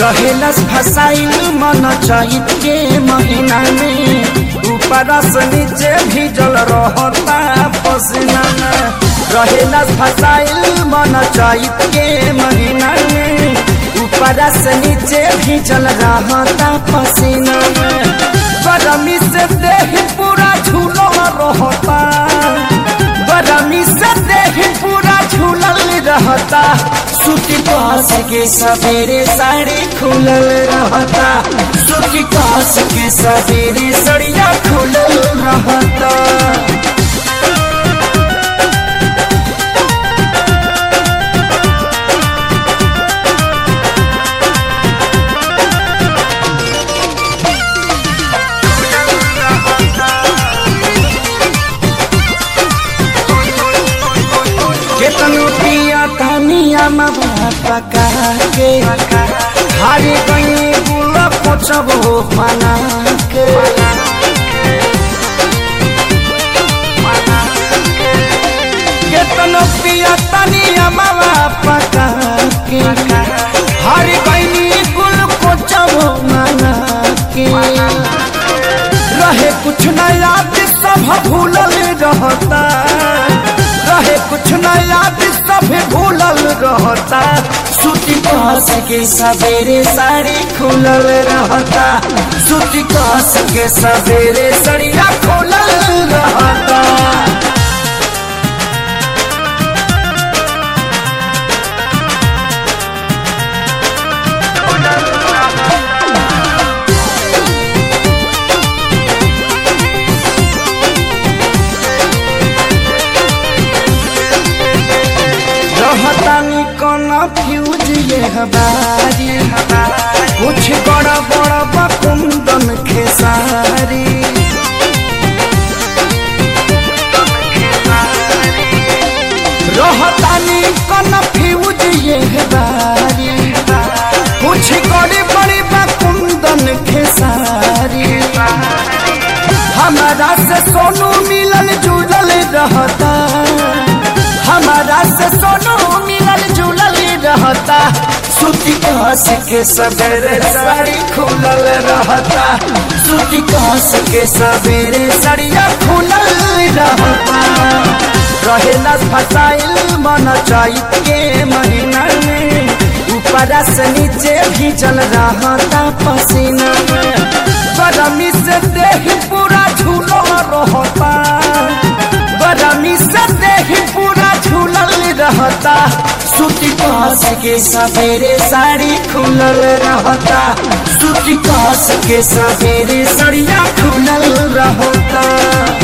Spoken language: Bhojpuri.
रहेलस फसाइल मन चैत के महीना में ऊपर से नीचे भीजल रहता पसीना में रहेलस फसाइल मन चैत के महीना में ऊपर से नीचे भीजल रहता पसीना में गरमी से देह पूरा झूलो रहता गरमी से देह पूरा झूलल रहता सूती कास के सवेरे साड़ी खुलल रहता सूती कास के सवेरे सड़िया खुलल रहता केतनो पिया तनिया मवा पका के हारे गई बुला पोचब हो मना के केतनो पिया तनिया मवा पका के हारे गई गुल पोचब हो मना के रहे कुछ न याद सब भूलल रहता रहे कुछ न याद सब भूलल रहता सूती कास के सवेरे साड़ी खुलल रहता सूती कास के सवेरे सड़िया खुलल रहता रहतानी कौन फ्यूज ये हमारी कुछ बड़ा बड़ा बकुंदन खेसारी रहतानी कौन फ्यूज ये हमारी कुछ बड़ी बड़ी बकुंदन खेसारी हमारा से सोनू मिलल जुलल रहता हमारा से सोनू मिलल जुलल रहता सूती कास के सवेरे साड़ी खुलल रहता सूती कास के सवेरे साड़िया खुलल रहता रहेला फसाइल मन चैत के महीना में ऊपर से नीचे भीजल रहता पसीना में गरमी से देह पूरा झूलो रहता गरमी से देह पूरा झूलल रहता सूती कास के सवेरे साड़ी खुलल रहता सूती कास के सवेरे सड़िया खुलल रहता